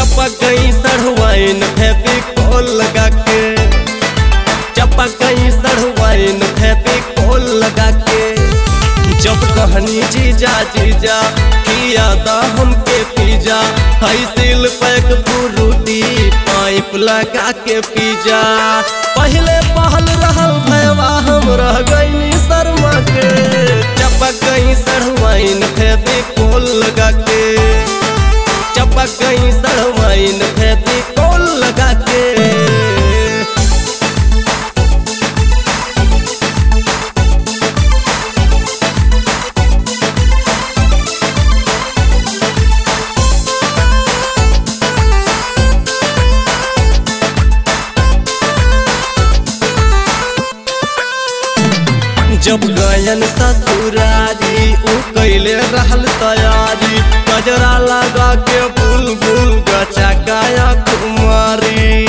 चपक गई सड़वाइन फेविकोल लगा के चपक गई सड़वाइन फेविकोल लगा के जब कहनी जीजा जीजा किया दा हमके पिज्जा हाई सिल पैक फ्रूटी पाइप लगा के पिज्जा पहले पहल रहल भैया हम रह गई शर्मा के चपक गई सड़वाइन फेविकोल लगा के चपक गई सड़वाइन फेविकोल लगा के जब गयन ससुरारी उ कैले रहल तैयारी गजरा लगा के बुलबुल गचा गाया कुमारी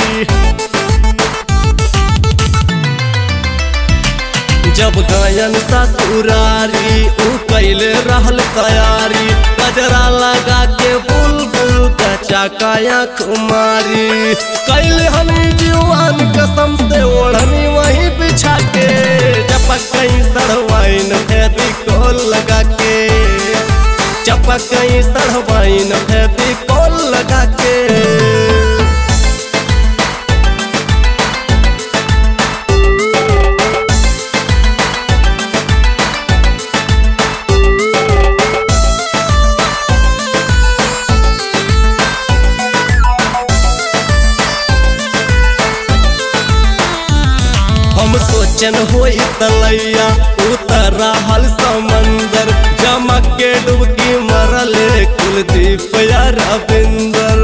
जब गयन ससुरारी उ कैले रहल तैयारी गजरा लगा के बुलबुल गचा गाया कुमारी कैले हमी जीवन कसम से ओढ़नी वहीं बिछा के चपक गई सड़वाइन फेविकोल लगा के चपक गई सड़वाइन फेविकोल लगा के हम सोचन होई तलैया उतर हल समंदर जमक के डुबकी मरले कुलदीप या रविंदर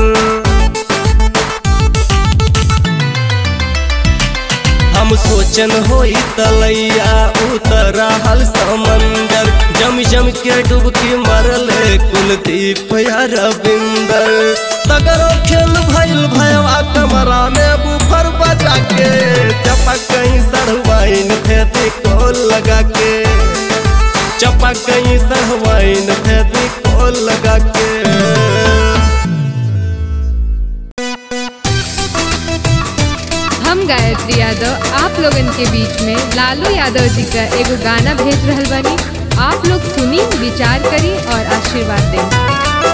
हम सोचन होई तलैया उतर हल समंदर जम जम के डुबकी मरले कुलदीप या रविंदर तगरो खेल भइल भयवा कमरा में बुफर बजा के चपक गई सरवाइन फेती कोल लगा के चपक गई सरवाइन फेती कोल लगा के हम गायत्री यादव आप लोगन के बीच में लालू यादव जी का एगो गाना भेज रहल बानी आप लोग सुनी विचार करी और आशीर्वाद दें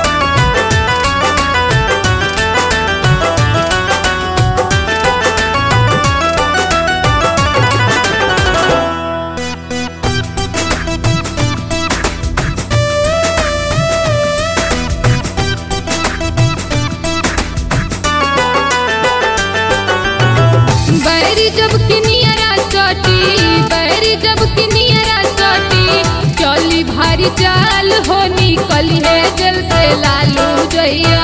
बैरी जब किनियरा सटी बैरी जब किनियरा सटी चली भारी चाल हो निकल है जल से लालू जइया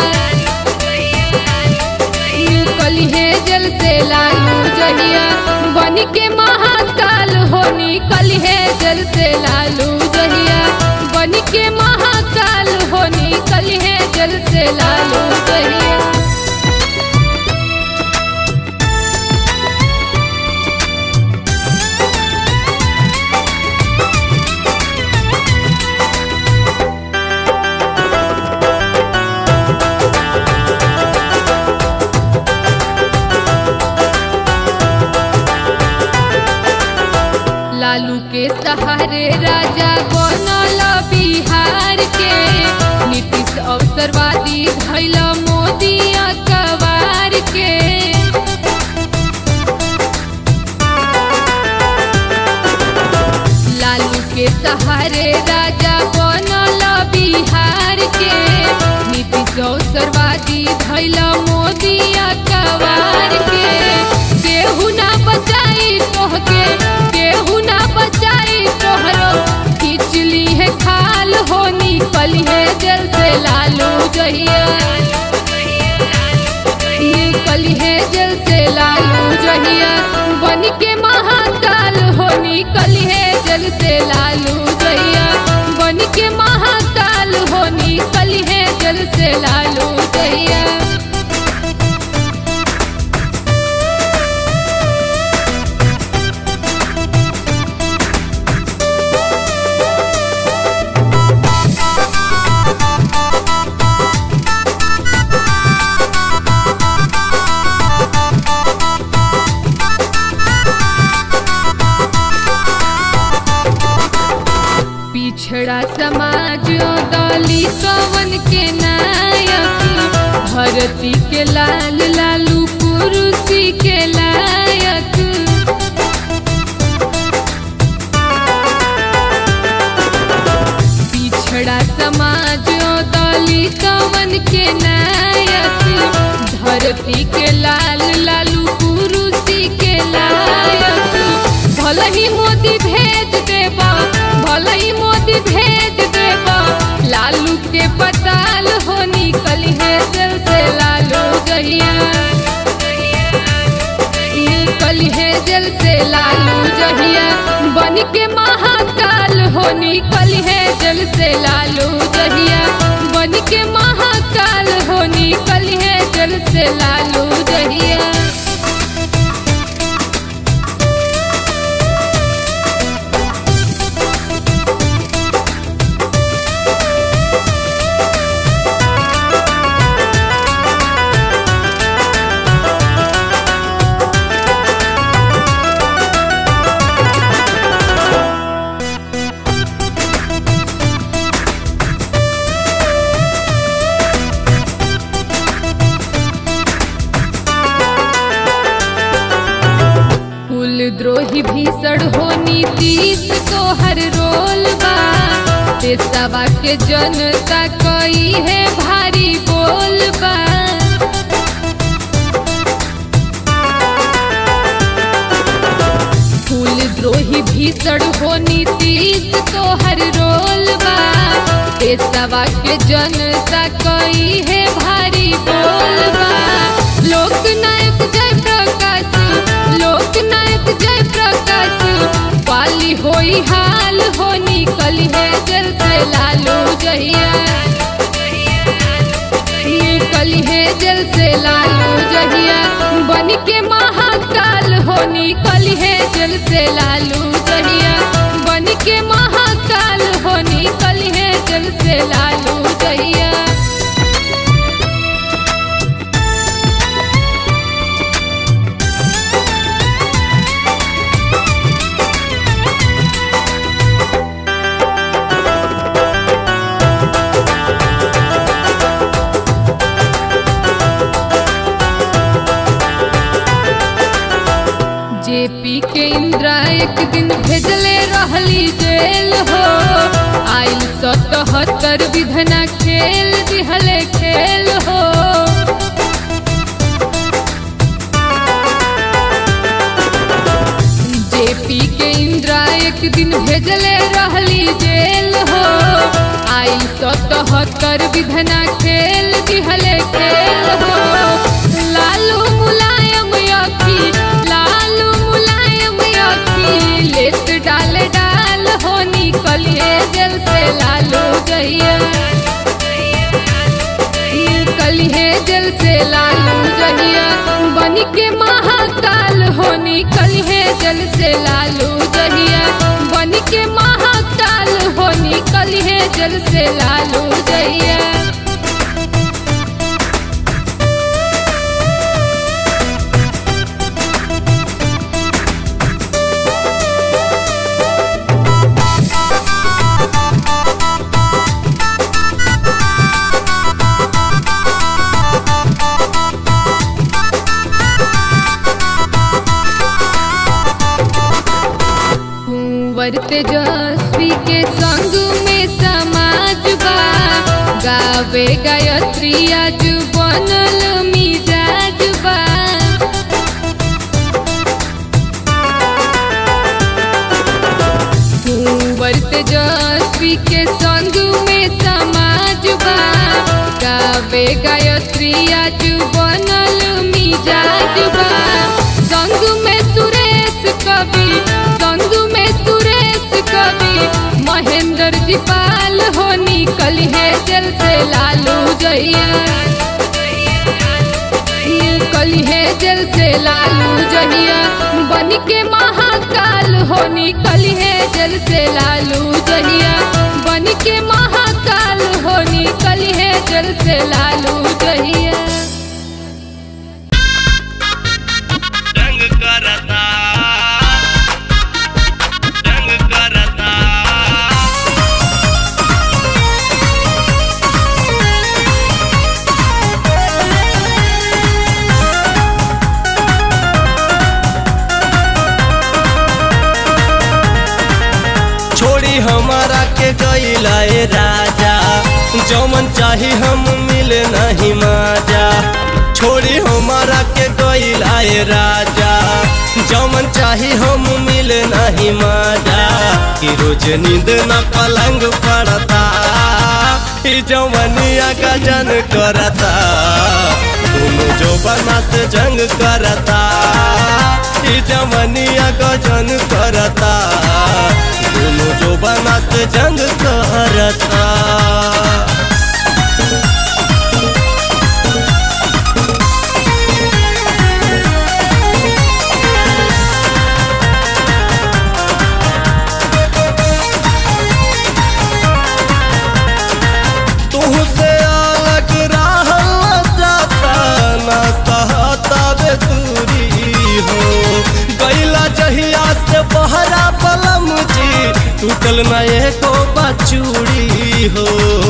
निकल है जल से लालू जहिया बन के महाकाल हो निकल है जल से लालू जहिया बन के महाकाल हो निकल है जल से लालू जहिया लालू के सहारे राजा बनल बिहार के नीतीश अवसरवादी भैल मोदी अखबार के लालू के सहारे राजा बनल बिहार के नीतीश अवसरवादी भैल मोदी अखबार के केहू ना बचाई तोहके केहू ना बचाई तोहरो खिचली है खाल हो निकल है जल से लालू जहिया निकल है जल से लालू जहिया बन के महाकाल हो निकल है जल से लालू जहिया बन के महाकाल हो निकल है जल से लालू जहिया दली कवन के नायक धरती के लाल लालू कुर्सी के लायक पिछड़ा समाज दली कवन के नायक धरती के लाल लालू कुर्सी के लायक भल ही मोदी भेज देबा भल ही मोदी भेज देबा लालू के पताल हो निकल है दिल से लालू जहिया निकल है जल से लालू जहिया बन के महाकाल हो निकल है जल से लालू जहिया बन के महाकाल हो निकल है जल से लालू जहिया कुल द्रोही भीषण हो नीतीश को हर रोल बा देशवा के जनता कई है भारी बोल बा फूल द्रोही भीषण हो नीतीश को हर रोल बा देशवा के जनता कई है भारी बोल बा लोकनायक जय प्रकाश लोकनायक जय प्रकाश पाली होई हाल हो निकल है जल से लालू जहिया निकल है जल से लालू जहिया बन के महाकाल हो निकल है जल से लालू जहिया बन के महाकाल हो निकल है जल से लालू जहिया जेपी के इंदिरा एक दिन भेजले रहली जेल हो आइल सतहत्तर विधना खेल दिहले खेल हो जेपी के इंदिरा एक दिन भेजले रहली जेल हो आइल सतहत्तर विधना खेल दिहले खेल हो लालू मुलायम अखी लालू मुलायम अखी लेत डाल डाल हो निकलिए जल से लालू जहिया निकलिए जल से लालू जहिया बन के महाकाल हो निकलिए जल से लालू जहिया बन के महाकाल हो निकलिए जल से लालू जहिया कुंवर तेजस्वी के संग में समाज बा गावे गायत्री आज बनल मिजाज बा कुंवर तेजस्वी के संग में समाज बा गावे गायत्री आज बनल मिजाज बा संग में सुरेश कवि संग में सुरेश कवि महेंद्र जी पाल हो निकल है जल से लालू जहिया निकल है जल से लालू जहिया बन के महाकाल हो निकल है जल से लालू जहिया बन के महाकाल हो निकल है जल से लालू जहिया जंग करता जंग करता गईलाए राजा जौमन चाही हम मिले नहीं माजा छोड़ी हमारा के गईलाए राजा जौमन चाही हम मिले नहीं माजा कि रोज नींद न पलंग पड़ता ई जवनिया का जन करता दोनों जो बना से जंग करता ई जवनिया का जन करता दोनों जो बना से जंग करता तुहसे अलग रहल जाता ना सहता बेतुरी हो गैला जहिया से बहरा पलम जी टूटल न एको बचूड़ी हो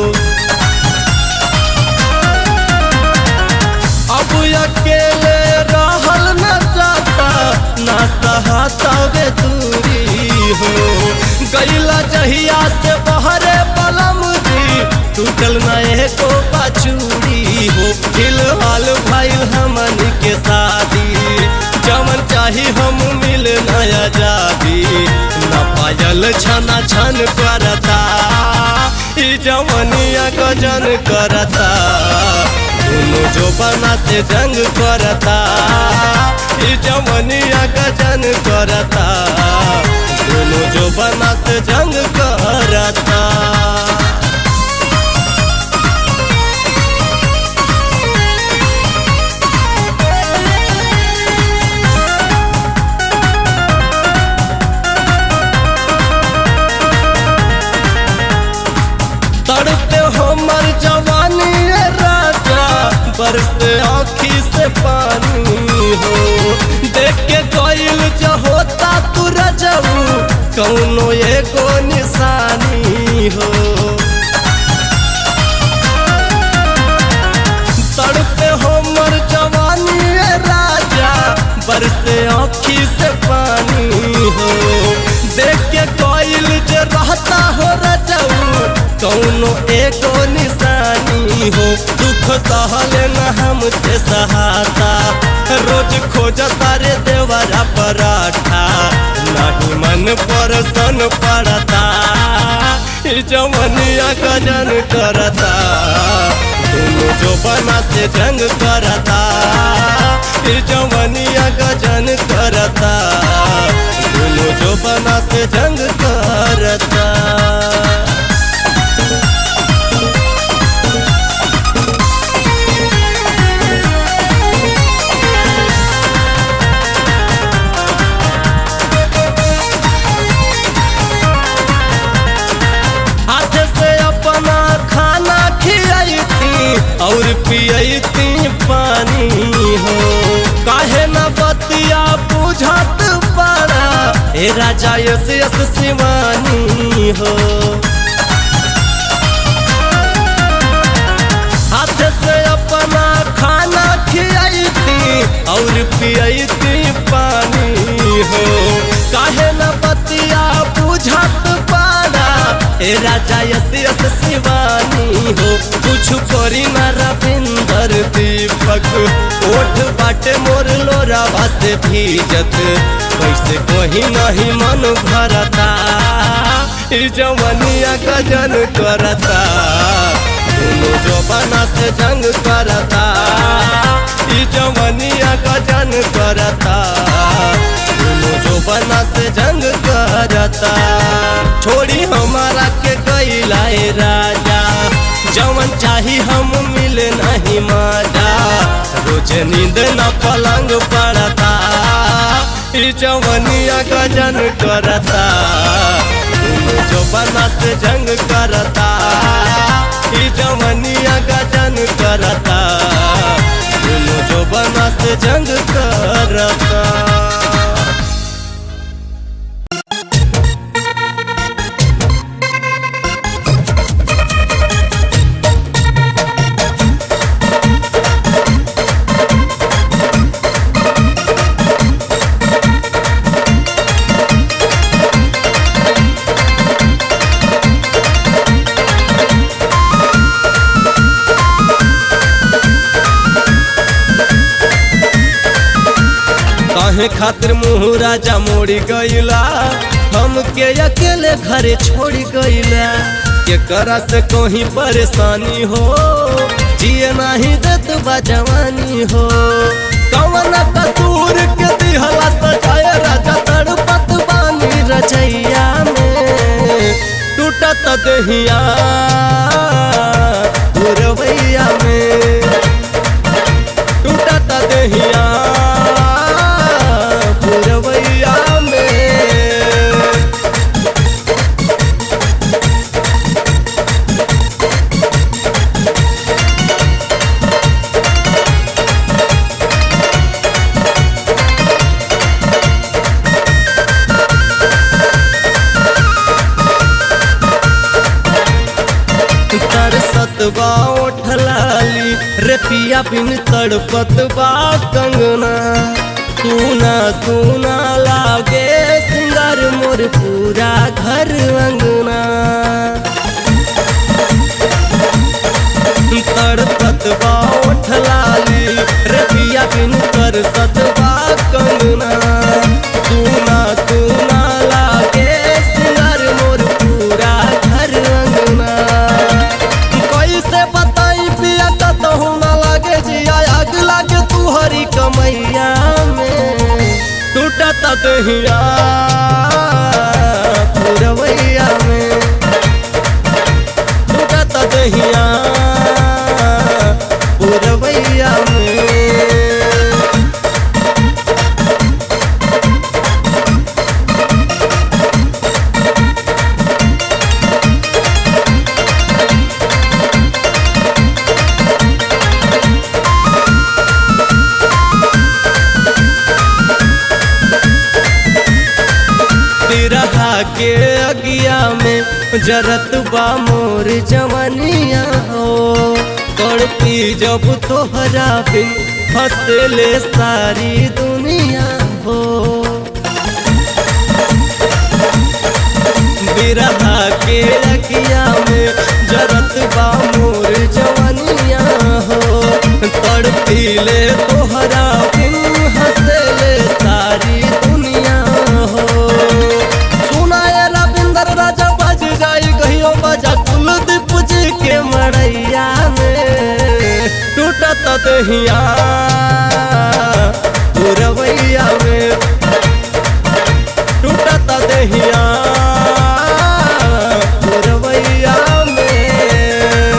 अब अकेले रहल न जाता ना सहता बेतुरी हो गैला जहिया से बहरे पलम जी टूटल न एको बचूड़ी हो फिलहाल भइल हमन के शादी जमन चाही हम मिल नया जादी न पायल छना छन करता ई जवनिया गजन करता दोनों जो बनाते जंग करता ई जवनिया गजन करता दोनों जो बनाते जंग करता तड़पे हमर जवानी रे राजा बरसे आँखी से पानी हो देख के गईल जो होता तू रजऊ कौनो एगो निशानी हो तड़पे हमर जवानी रे राजा बरसे आँखी से पानी हो देख के कोयल जो रहता हो रजऊ कौनो एगो निशानी हो दुख सहले न हमसे सहाता रोज खोजता रे देवरा पराठा नहीं मन पर सन पड़ता ई जवनिया गजन करता दोनों जो बना से जंग करता ई जवनिया गजन करता दोनों जो बना से जंग करता हाथ से अपना खाना खियाई थी और पियई थी पानी हो काहे न बतिया बुझत पड़ा ए राजा यस यस शिवानी हो हाथ से अपना खाना खियाई थी और पियई थी पानी हो काहे न बतिया बुझत पारा ए राजा यस यस शिवानी हो कुछ करी न रविंदर दीपक ओठ बाटे मोर लोरा बाते भीजत कैसे कोही नहीं मन भरता ई जवनिया गजन करता दोनों जो बना से जंग करता ई जवनिया गजन करता दोनों जो बना से जंग करता छोड़ी हमारा के कैलाए राजा जवन चाही हम मिले नहीं माजा रोज नींद न पलंग पड़ता ई जवनिया गजन करता दोनों जो बना से जंग करता ई जवनिया गजन करता दोनों जो बना से जंग करता काहे खातिर मुँह राजा मोड़ी गईला हमके अकेले घरे छोड़ गईला के करा से कोई परेशानी हो जिए नहीं देत बा जवानी हो कवन कसूर के दिहला सजाए राजा तड़पत बानी रचैया में टूटत दहिया पुरवैया में टूटत दहिया पुरवैया में तरसत बा ओठलाली रे पिया बिन तड़पत बा कंगना सुना सुना लागे सिंगार मोर पूरा घर अंगना तड़पत बा ओठलाली रे पिया बिन तरसत बा कंगना सुना सुना लागे सिंगार मोर पूरा घर अंगना कैसे बताई पिया कतहु न लागे जिया आग लागे तू हरी कमैया में टूटत दहिया पुरवैया में टूटत दहिया पुरवैया में बिरहा के अगिया में जरत बा मोर जवनिया हो तड़पी जब तोहरा बिन हंसले सारी दुनिया हो बिरहा के अगिया में जरत बा मोर जवनिया हो तड़पी ले तोहरा बिन हंसले सारी दुनिया हो सुनाए रविंदर राजा बज जाई कहियो बजा कुलदीप जी के मड़ैया में टूटत दहिया पुरवैया में टूटत दहिया पुरवैया में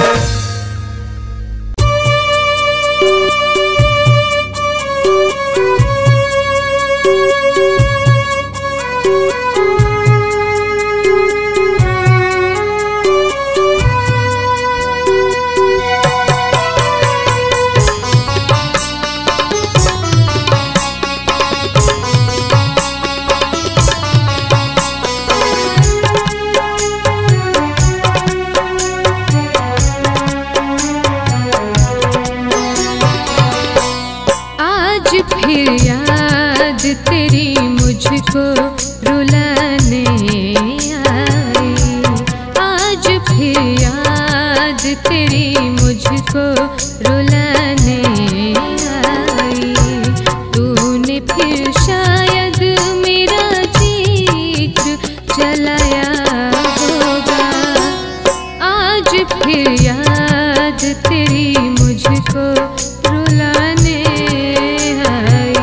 आज फिर याद तेरी मुझको रुलाने आई आज फिर याद तेरी मुझको रुलाने आई तूने फिर शायद मेरा जीत चलाया होगा आज फिर याद तेरी मुझको रुलाने आई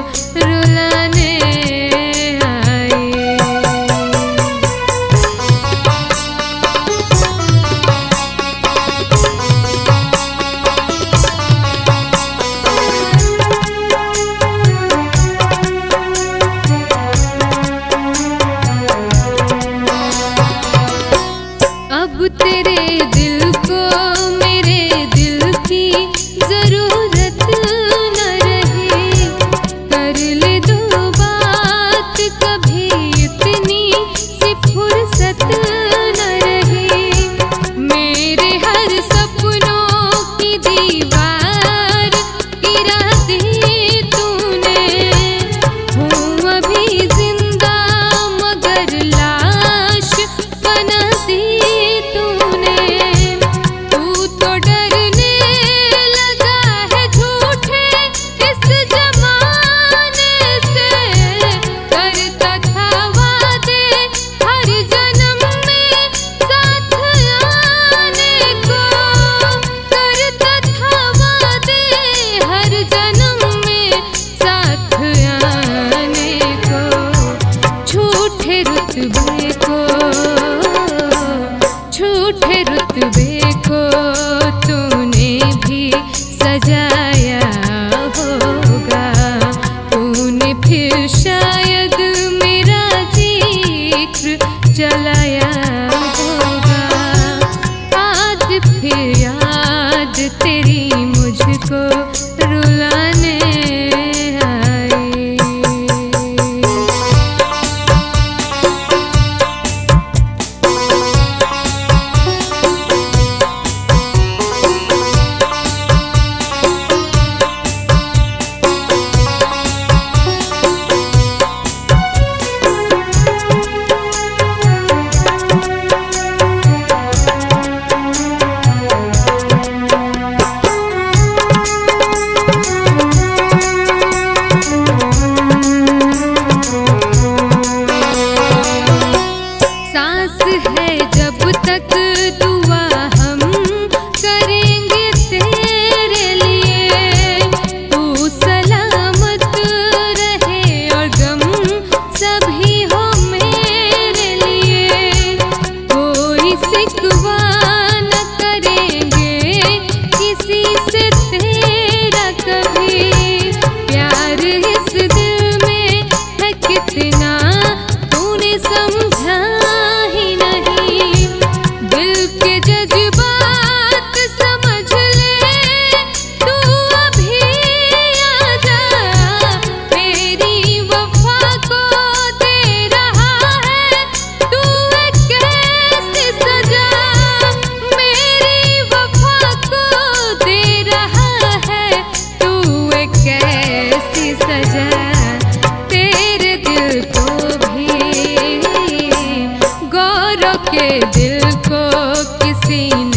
रुलाने आए अब तेरे दिल को मेरे दिल की जरूरत न रहे कर ले दो बात कभी इतनी सी फुर्सत न रहे मेरे हर सपनों की दीवार गिरा दी तूने हूँ अभी जिंदा मगर लाश बना दी तूने तू तो डरने लगा है झूठे इस जमाने से करता था वादे हर जन्म में साथ आने को करता था वादे हर जन्म में साथ आने को झूठे रुतबे को झूठे रुतबे को तूने भी सजाया होगा तूने फिर शायद मेरा जिक्र चलाया होगा आज फिर याद तेरी मुझको रुलाने आई सांस है जब तक दुआ हम करेंगे तेरे लिए तू सलामत रहे और गम सभी हो मेरे लिए कोई सिकवा न करेंगे किसी से तेरा कभी प्यार इस दिल में है कितना तूने समझा ही नहीं दिल के जज्बात समझ ले तू अभी आ जा मेरी वफा को दे रहा है तू एक कैसी सजा मेरी वफा को दे रहा है तू एक कैसी सजा तेरे दिल को भी गौरव के दिल को किसी